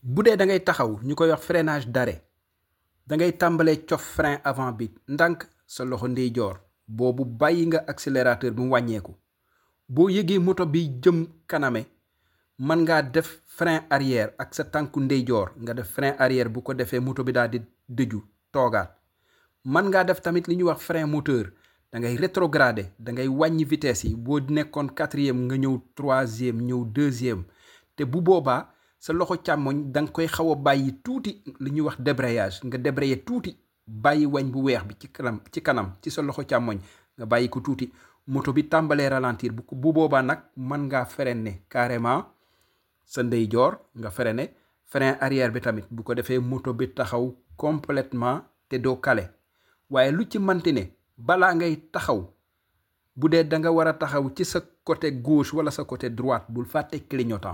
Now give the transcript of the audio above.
bu dee da ngay taxaw ñu koy wax freinage d'arrêt da ngay tàmbalee cof frein avant bi ndànk sa loxo ndeyjoor boobu bàyyi nga accélérateur bi mu wàññeeku boo yëgee moto bi jëm kaname mën ngaa def frein arrière ak sa tànku ndeyjoor nga def frein arrière bu ko defee moto bi daal di dëju toogaat mën ngaa def tamit li ñuy wax frein moteur da ngay rétrograder da ngay wàññi vitesse yi boo nekkoon quatrième nga ñëw troisième ñëw deuxième te bu boobaa sa loxo càmmoñ da nga koy xaw a bàyyi tuuti li ñuy wax débrayage nga débrayer tuuti bàyyi wañ bu weex bi ci kanam ci kanam ci sa loxo càmmoñ nga bàyyi ko tuuti moto bi tàmbalee ralentir bu bu boobaa nag mën ngaa freiner carrément sa ndeyjoor nga freiner frein arrière bi tamit bu ko defee moto bi taxaw complètement te doo kale waaye lu ci manti ne balaa ngay taxaw bu dee da nga war a taxaw ci sa côté gauche wala sa côté droite bul fàtte clignotant